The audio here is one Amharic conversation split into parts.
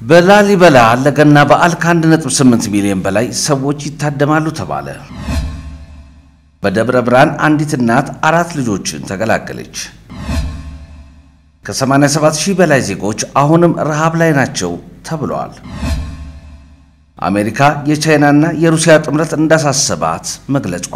በላሊበላ ለገና በዓል ከ1.8 ሚሊዮን በላይ ሰዎች ይታደማሉ ተባለ። በደብረ ብርሃን አንዲት እናት አራት ልጆችን ተገላገለች። ከ87 ሺህ በላይ ዜጎች አሁንም ረሃብ ላይ ናቸው ተብለዋል። አሜሪካ የቻይናና የሩሲያ ጥምረት እንዳሳሰባት መግለጿ።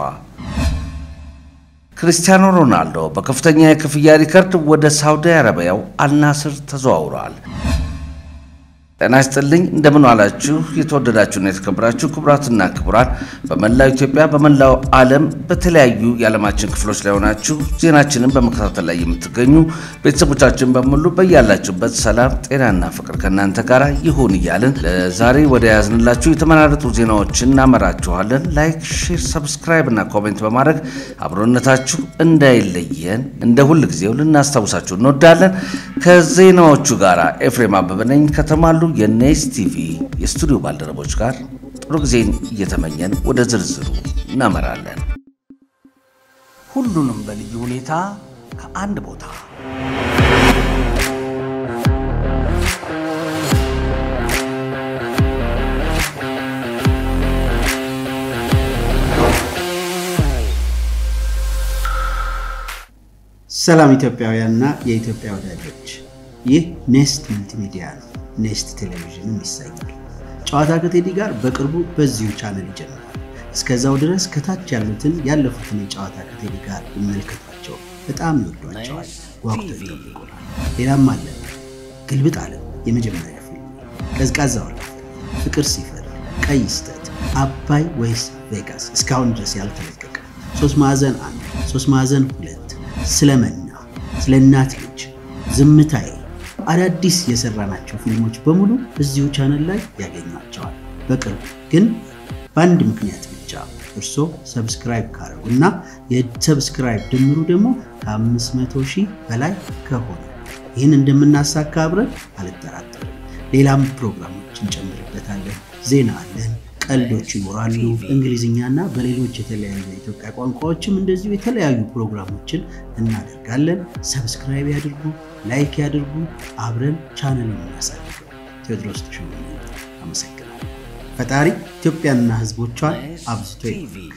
ክርስቲያኖ ሮናልዶ በከፍተኛ የክፍያ ሪከርድ ወደ ሳውዲ አረቢያው አልናስር ተዘዋውረዋል። ጤና ይስጥልኝ እንደምን ዋላችሁ? የተወደዳችሁና የተከበራችሁ ክቡራትና ክቡራን በመላው ኢትዮጵያ በመላው ዓለም በተለያዩ የዓለማችን ክፍሎች ላይ ሆናችሁ ዜናችንን በመከታተል ላይ የምትገኙ ቤተሰቦቻችን በሙሉ በያላችሁበት ሰላም፣ ጤናና ፍቅር ከእናንተ ጋር ይሁን እያልን ለዛሬ ወደ ያዝንላችሁ የተመራረጡ ዜናዎችን እናመራችኋለን። ላይክ፣ ሼር፣ ሰብስክራይብ እና ኮሜንት በማድረግ አብሮነታችሁ እንዳይለየን እንደ ሁል ጊዜው ልናስታውሳችሁ እንወዳለን። ከዜናዎቹ ጋር ኤፍሬም አበበ ነኝ ከተማሉ የኔስ ቲቪ የስቱዲዮ ባልደረቦች ጋር ጥሩ ጊዜን እየተመኘን ወደ ዝርዝሩ እናመራለን። ሁሉንም በልዩ ሁኔታ ከአንድ ቦታ ሰላም ኢትዮጵያውያንና የኢትዮጵያ ወዳጆች፣ ይህ ኔስት መልቲሚዲያ ነው። ኔስት ቴሌቪዥንም ይሰኛል። ጨዋታ ከቴዲ ጋር በቅርቡ በዚሁ ቻነል ይጀምራል። እስከዛው ድረስ ከታች ያሉትን ያለፉትን የጨዋታ ከቴዲ ጋር ይመልከቷቸው። በጣም ይወዷቸዋል፣ ጓጉተው ይጠብቁናል። ሌላም አለ። ግልብጥ ዓለም የመጀመሪያ ፊልም፣ ቀዝቃዛ ወላፈል፣ ፍቅር ሲፈር፣ ቀይ ስተት፣ አባይ ወይስ ቬጋስ እስካሁን ድረስ ያልተለቀቀ፣ ሶስት ማዕዘን አንድ፣ ሶስት ማዕዘን ሁለት፣ ስለ መና፣ ስለ እናት ልጅ፣ ዝምታዬ አዳዲስ የሰራናቸው ፊልሞች በሙሉ እዚሁ ቻነል ላይ ያገኟቸዋል። በቅርቡ ግን በአንድ ምክንያት ብቻ እርሶ ሰብስክራይብ ካረጉ እና የሰብስክራይብ ድምሩ ደግሞ ከ500 ሺህ በላይ ከሆነ ይህን እንደምናሳካ አብረን አልጠራጠርም። ሌላም ፕሮግራሞች እንጨምርበታለን። ዜና አለን፣ ቀልዶች ይኖራሉ። እንግሊዝኛና በሌሎች የተለያዩ የኢትዮጵያ ቋንቋዎችም እንደዚሁ የተለያዩ ፕሮግራሞችን እናደርጋለን። ሰብስክራይብ ያድርጉ፣ ላይክ ያድርጉ። አብረን ቻነል የምናሳድገው ቴዎድሮስ ተሾመ አመሰግናለሁ። ፈጣሪ ኢትዮጵያንና ሕዝቦቿን አብዝቶ ይባርክ።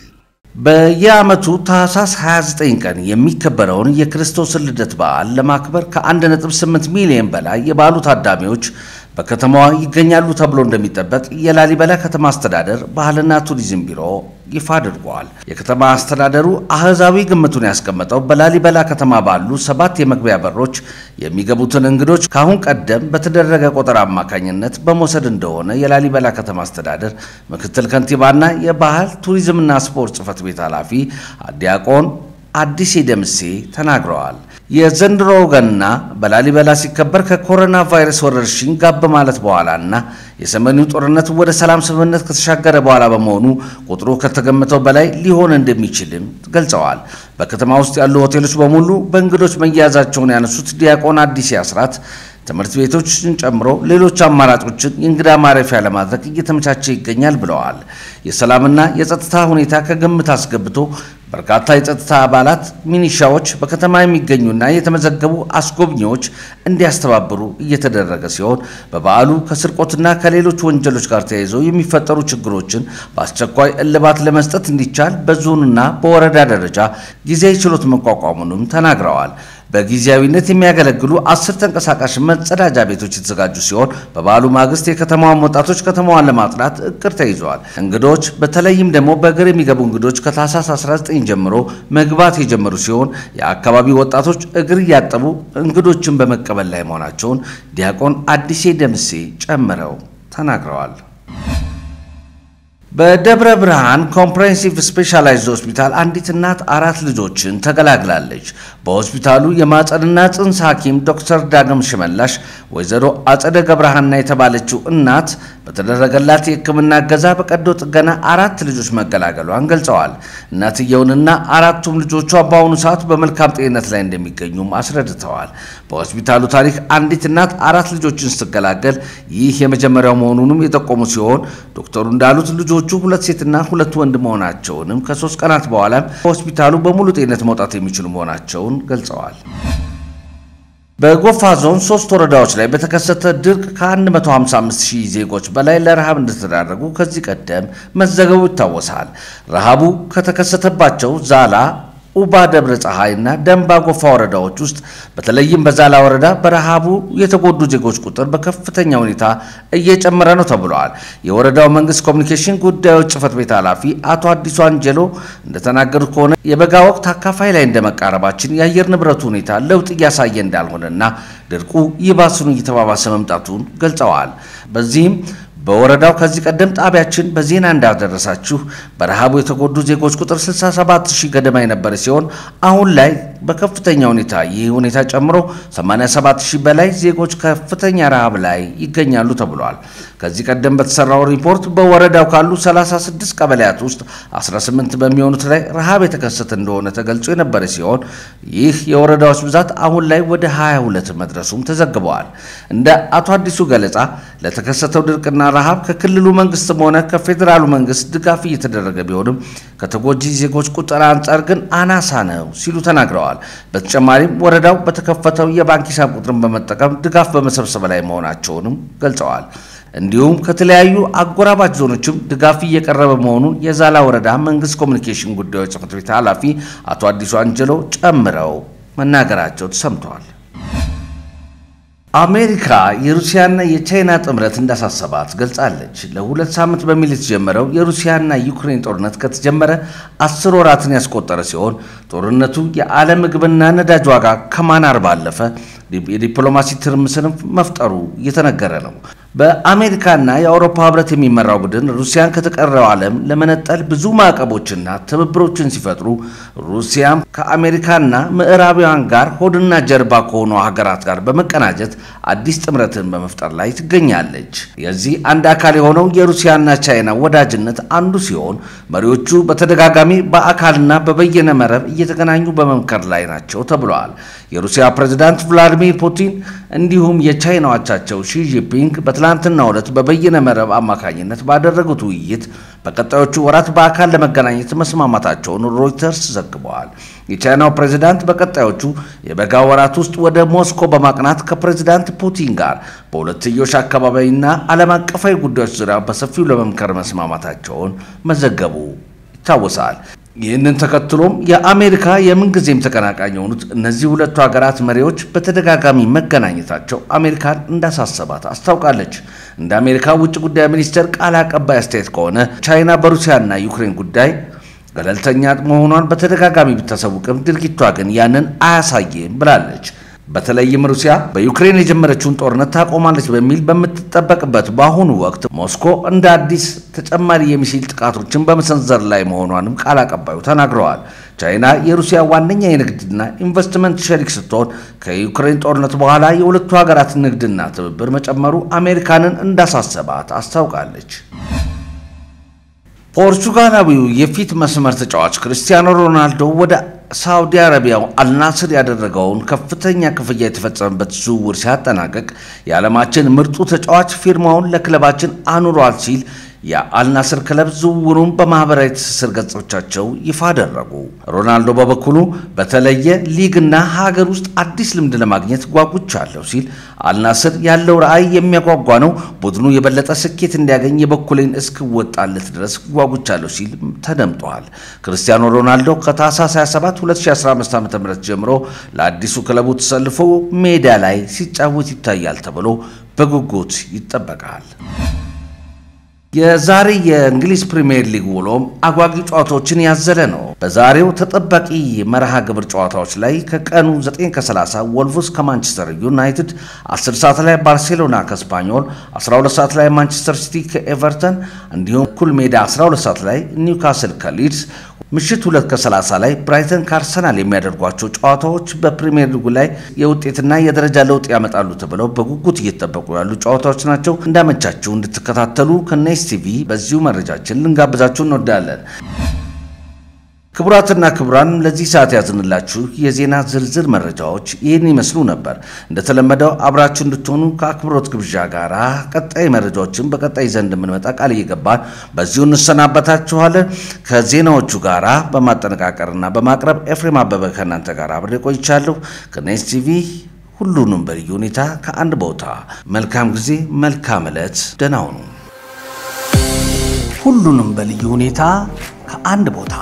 በየዓመቱ ታኅሳስ 29 ቀን የሚከበረውን የክርስቶስን ልደት በዓል ለማክበር ከ1.8 ሚሊዮን በላይ የበዓሉ ታዳሚዎች በከተማዋ ይገኛሉ ተብሎ እንደሚጠበቅ የላሊበላ ከተማ አስተዳደር ባህልና ቱሪዝም ቢሮ ይፋ አድርጓል። የከተማ አስተዳደሩ አህዛዊ ግምቱን ያስቀመጠው በላሊበላ ከተማ ባሉ ሰባት የመግቢያ በሮች የሚገቡትን እንግዶች ከአሁን ቀደም በተደረገ ቆጠራ አማካኝነት በመውሰድ እንደሆነ የላሊበላ ከተማ አስተዳደር ምክትል ከንቲባና የባህል ቱሪዝምና ስፖርት ጽሕፈት ቤት ኃላፊ ዲያቆን አዲስ ደምሴ ተናግረዋል። የዘንድሮው ገና በላሊበላ ሲከበር ከኮሮና ቫይረስ ወረርሽኝ ጋብ ማለት በኋላና የሰሜኑ ጦርነት ወደ ሰላም ስምምነት ከተሻገረ በኋላ በመሆኑ ቁጥሩ ከተገመተው በላይ ሊሆን እንደሚችልም ገልጸዋል። በከተማ ውስጥ ያሉ ሆቴሎች በሙሉ በእንግዶች መያዛቸውን ያነሱት ዲያቆን አዲስ አስራት ትምህርት ቤቶችን ጨምሮ ሌሎች አማራጮችን የእንግዳ ማረፊያ ለማድረግ እየተመቻቸ ይገኛል ብለዋል። የሰላምና የጸጥታ ሁኔታ ከግምት አስገብቶ በርካታ የጸጥታ አባላት ሚኒሻዎች በከተማ የሚገኙና የተመዘገቡ አስጎብኚዎች እንዲያስተባብሩ እየተደረገ ሲሆን በበዓሉ ከስርቆትና ከሌሎች ወንጀሎች ጋር ተያይዘው የሚፈጠሩ ችግሮችን በአስቸኳይ እልባት ለመስጠት እንዲቻል በዞንና በወረዳ ደረጃ ጊዜያዊ ችሎት መቋቋሙንም ተናግረዋል። በጊዜያዊነት የሚያገለግሉ አስር ተንቀሳቃሽ መጸዳጃ ቤቶች የተዘጋጁ ሲሆን በበዓሉ ማግስት የከተማዋን ወጣቶች ከተማዋን ለማጽዳት እቅድ ተይዘዋል። እንግዶች በተለይም ደግሞ በእግር የሚገቡ እንግዶች ከታህሳስ 19 ጀምሮ መግባት የጀመሩ ሲሆን የአካባቢው ወጣቶች እግር እያጠቡ እንግዶችን በመቀበል ላይ መሆናቸውን ዲያቆን አዲሴ ደምሴ ጨምረው ተናግረዋል። በደብረ ብርሃን ኮምፕሬሄንሲቭ ስፔሻላይዝድ ሆስፒታል አንዲት እናት አራት ልጆችን ተገላግላለች። በሆስፒታሉ የማጸንና ጽንስ ሐኪም ዶክተር ዳግም ሽመላሽ ወይዘሮ አጸደ ገብረሃና የተባለችው እናት በተደረገላት የሕክምና እገዛ በቀዶ ጥገና አራት ልጆች መገላገሏን ገልጸዋል። እናትየውንና አራቱም ልጆቿ በአሁኑ ሰዓት በመልካም ጤንነት ላይ እንደሚገኙም አስረድተዋል። በሆስፒታሉ ታሪክ አንዲት እናት አራት ልጆችን ስትገላገል ይህ የመጀመሪያው መሆኑንም የጠቆሙ ሲሆን ዶክተሩ እንዳሉት ልጆቹ ሁለት ሴትና ሁለት ወንድ መሆናቸውንም ከሶስት ቀናት በኋላም ከሆስፒታሉ በሙሉ ጤንነት መውጣት የሚችሉ መሆናቸውን ገልጸዋል። በጎፋ ዞን ሶስት ወረዳዎች ላይ በተከሰተ ድርቅ ከ155 ሺህ ዜጎች በላይ ለረሃብ እንደተዳረጉ ከዚህ ቀደም መዘገቡ ይታወሳል። ረሃቡ ከተከሰተባቸው ዛላ ኡባ ደብረ ፀሐይ እና ደንባ ጎፋ ወረዳዎች ውስጥ በተለይም በዛላ ወረዳ በረሃቡ የተጎዱ ዜጎች ቁጥር በከፍተኛ ሁኔታ እየጨመረ ነው ተብለዋል። የወረዳው መንግስት ኮሚኒኬሽን ጉዳዮች ጽህፈት ቤት ኃላፊ አቶ አዲሱ አንጀሎ እንደተናገሩት ከሆነ የበጋ ወቅት አካፋይ ላይ እንደመቃረባችን የአየር ንብረቱ ሁኔታ ለውጥ እያሳየ እንዳልሆነና ድርቁ ይባስኑ እየተባባሰ መምጣቱን ገልጸዋል። በዚህም በወረዳው ከዚህ ቀደም ጣቢያችን በዜና እንዳደረሳችሁ በረሃቡ የተጎዱ ዜጎች ቁጥር 67 ሺህ ገደማ የነበረ ሲሆን አሁን ላይ በከፍተኛ ሁኔታ ይህ ሁኔታ ጨምሮ 87 ሺህ በላይ ዜጎች ከፍተኛ ረሃብ ላይ ይገኛሉ ተብሏል። ከዚህ ቀደም በተሰራው ሪፖርት በወረዳው ካሉ 36 ቀበሌያት ውስጥ 18 በሚሆኑት ላይ ረሃብ የተከሰተ እንደሆነ ተገልጾ የነበረ ሲሆን ይህ የወረዳዎች ብዛት አሁን ላይ ወደ 22 መድረሱም ተዘግበዋል። እንደ አቶ አዲሱ ገለጻ ለተከሰተው ድርቅና ረሃብ ከክልሉ መንግስትም ሆነ ከፌዴራሉ መንግስት ድጋፍ እየተደረገ ቢሆንም ከተጎጂ ዜጎች ቁጥር አንጻር ግን አናሳ ነው ሲሉ ተናግረዋል። በተጨማሪም ወረዳው በተከፈተው የባንክ ሂሳብ ቁጥርን በመጠቀም ድጋፍ በመሰብሰብ ላይ መሆናቸውንም ገልጸዋል። እንዲሁም ከተለያዩ አጎራባች ዞኖችም ድጋፍ እየቀረበ መሆኑን የዛላ ወረዳ መንግስት ኮሚኒኬሽን ጉዳዮች ጽሕፈት ቤት ኃላፊ አቶ አዲሱ አንጀሎ ጨምረው መናገራቸው ተሰምተዋል። አሜሪካ የሩሲያና የቻይና ጥምረት እንዳሳሰባት ገልጻለች። ለሁለት ሳምንት በሚል የተጀመረው የሩሲያና ዩክሬን ጦርነት ከተጀመረ አስር ወራትን ያስቆጠረ ሲሆን ጦርነቱ የዓለም ምግብና ነዳጅ ዋጋ ከማናር ባለፈ የዲፕሎማሲ ትርምስንም መፍጠሩ እየተነገረ ነው። በአሜሪካና የአውሮፓ ህብረት የሚመራው ቡድን ሩሲያን ከተቀረው ዓለም ለመነጠል ብዙ ማዕቀቦችና ትብብሮችን ሲፈጥሩ ሩሲያም ከአሜሪካና ምዕራባውያን ጋር ሆድና ጀርባ ከሆኑ ሀገራት ጋር በመቀናጀት አዲስ ጥምረትን በመፍጠር ላይ ትገኛለች። የዚህ አንድ አካል የሆነው የሩሲያና ቻይና ወዳጅነት አንዱ ሲሆን መሪዎቹ በተደጋጋሚ በአካልና በበየነ መረብ እየተገናኙ በመምከር ላይ ናቸው ተብለዋል። የሩሲያ ፕሬዝዳንት ቭላዲሚር ፑቲን እንዲሁም የቻይና አቻቸው ሺ ጂንፒንግ በትላንትናው ዕለት በበይነ መረብ አማካኝነት ባደረጉት ውይይት በቀጣዮቹ ወራት በአካል ለመገናኘት መስማማታቸውን ሮይተርስ ዘግበዋል። የቻይናው ፕሬዝዳንት በቀጣዮቹ የበጋ ወራት ውስጥ ወደ ሞስኮ በማቅናት ከፕሬዝዳንት ፑቲን ጋር በሁለትዮሽ አካባቢና ዓለም አቀፋዊ ጉዳዮች ዙሪያ በሰፊው ለመምከር መስማማታቸውን መዘገቡ ይታወሳል። ይህንን ተከትሎም የአሜሪካ የምንጊዜም ተቀናቃኝ የሆኑት እነዚህ ሁለቱ ሀገራት መሪዎች በተደጋጋሚ መገናኘታቸው አሜሪካን እንዳሳሰባት አስታውቃለች። እንደ አሜሪካ ውጭ ጉዳይ ሚኒስቴር ቃል አቀባይ አስተያየት ከሆነ ቻይና በሩሲያና ዩክሬን ጉዳይ ገለልተኛ መሆኗን በተደጋጋሚ ብታሳውቅም ድርጊቷ ግን ያንን አያሳይም ብላለች። በተለይም ሩሲያ በዩክሬን የጀመረችውን ጦርነት ታቆማለች በሚል በምትጠበቅበት በአሁኑ ወቅት ሞስኮ እንደ አዲስ ተጨማሪ የሚሳይል ጥቃቶችን በመሰንዘር ላይ መሆኗንም ቃል አቀባዩ ተናግረዋል። ቻይና የሩሲያ ዋነኛ የንግድና ኢንቨስትመንት ሸሪክ ስትሆን ከዩክሬን ጦርነት በኋላ የሁለቱ ሀገራት ንግድና ትብብር መጨመሩ አሜሪካንን እንዳሳሰባት አስታውቃለች። ፖርቹጋላዊው የፊት መስመር ተጫዋች ክርስቲያኖ ሮናልዶ ወደ ሳውዲ አረቢያው አልናስር ያደረገውን ከፍተኛ ክፍያ የተፈጸመበት ዝውውር ሲያጠናቀቅ የዓለማችን ምርጡ ተጫዋች ፊርማውን ለክለባችን አኑሯል ሲል የአልናስር ክለብ ዝውውሩን በማህበራዊ ትስስር ገጾቻቸው ይፋ አደረጉ። ሮናልዶ በበኩሉ በተለየ ሊግና ሀገር ውስጥ አዲስ ልምድ ለማግኘት ጓጉቻለሁ ሲል አልናስር ያለው ራዕይ የሚያጓጓ ነው፣ ቡድኑ የበለጠ ስኬት እንዲያገኝ የበኩሌን እስክወጣለት ድረስ ጓጉቻለሁ ሲል ተደምጧል። ክርስቲያኖ ሮናልዶ ከታህሳስ 27 2015 ዓ ም ጀምሮ ለአዲሱ ክለቡ ተሰልፎ ሜዳ ላይ ሲጫወት ይታያል ተብሎ በጉጉት ይጠበቃል። የዛሬ የእንግሊዝ ፕሪምየር ሊግ ውሎም አጓጊ ጨዋታዎችን ያዘለ ነው። በዛሬው ተጠባቂ መርሃ ግብር ጨዋታዎች ላይ ከቀኑ 9 ከ30 ወልቭስ ከማንቸስተር ዩናይትድ፣ 10 ሰዓት ላይ ባርሴሎና ከስፓኞል፣ 12 ሰዓት ላይ ማንቸስተር ሲቲ ከኤቨርተን እንዲሁም እኩል ሜዳ 12 ሰዓት ላይ ኒውካስል ከሊድስ ምሽት ሁለት ከ30 ላይ ብራይተን ከአርሰናል የሚያደርጓቸው ጨዋታዎች በፕሪሚየር ሊጉ ላይ የውጤትና የደረጃ ለውጥ ያመጣሉ ተብለው በጉጉት እየተጠበቁ ያሉ ጨዋታዎች ናቸው። እንዳመቻችሁ እንድትከታተሉ ከኔስ ቲቪ በዚሁ መረጃችን ልንጋብዛችሁ እንወዳለን። ክቡራትና ክቡራን ለዚህ ሰዓት ያዝንላችሁ የዜና ዝርዝር መረጃዎች ይህን ይመስሉ ነበር። እንደተለመደው አብራችሁ እንድትሆኑ ከአክብሮት ግብዣ ጋር ቀጣይ መረጃዎችን በቀጣይ ዘንድ እንደምንመጣ ቃል እየገባን በዚሁ እንሰናበታችኋለን። ከዜናዎቹ ጋር በማጠነቃቀርና በማቅረብ ኤፍሬም አበበ ከእናንተ ጋር አብሬ ቆይቻለሁ። ከኔስ ቲቪ ሁሉንም በልዩ ሁኔታ ከአንድ ቦታ። መልካም ጊዜ፣ መልካም ዕለት፣ ደህና ሁኑ። ሁሉንም በልዩ ሁኔታ ከአንድ ቦታ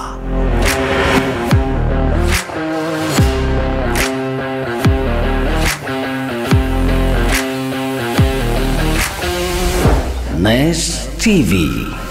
ኔስት ቲቪ